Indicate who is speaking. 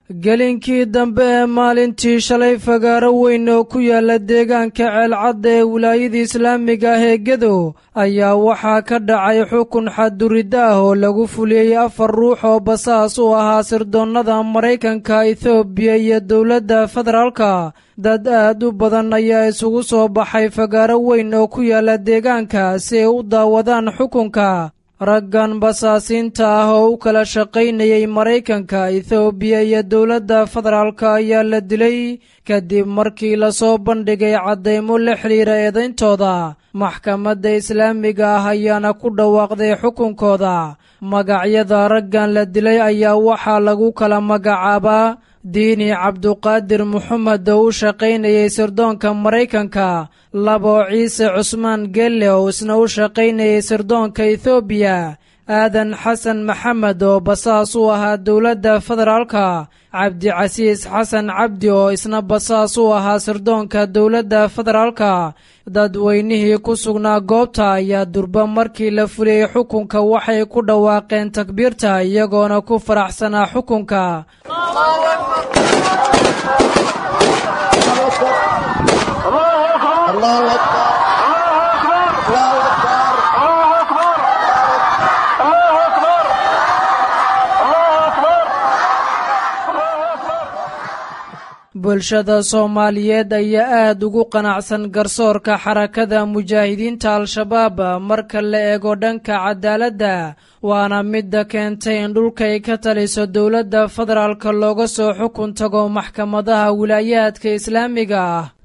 Speaker 1: gelinkii dambe ee maalintii shalay fagaaro weyn oo ku yaala deegaanka ceelcadda ee wilaayada islaamiga ah ee gedow ayaa waxaa ka dhacay xukun xadduridda ah oo lagu fuliyey afar ruux oo basaas u ahaa sirdoonnada maraykanka ethoobiya iyo dowladda federaalka dad aad u badan ayaa isugu soo baxay fagaaro weyn oo ku yaala deegaanka si ay u daawadaan xukunka raggan basaasiinta ah oo u kala shaqaynayay maraykanka ethoobiya iyo dowladda federaalka ayaa la dilay kadib markii lasoo bandhigay caddaymo la xidhiira eedayntooda maxkamadda islaamiga ah ayaana ku dhawaaqday xukunkooda magacyada raggan la dilay ayaa waxaa lagu kala magacaabaa diini cabduqaadir moxamed oo u shaqaynayay sirdoonka maraykanka labo ciise cusmaan gelle oo isna u shaqaynayay sirdoonka ethoobiya aadan xasan maxamed oo basaas u ahaa dowladda federaalka cabdicasiis xasan cabdi oo isna basaas u ahaa sirdoonka dowladda federaalka dadweynihii ku sugnaa goobta ayaa durba markii la fuliyey xukunka waxay ku dhawaaqeen takbiirta iyagoona ku faraxsanaa xukunka bulshada soomaaliyeed ayaa aad ugu qanacsan garsoorka xarakada mujaahidiinta al-shabaab marka la eego dhanka cadaaladda waana midda keentay in dhulkay ka taliso dowladda federaalka looga soo xukun tago maxkamadaha wilaayaadka islaamiga ah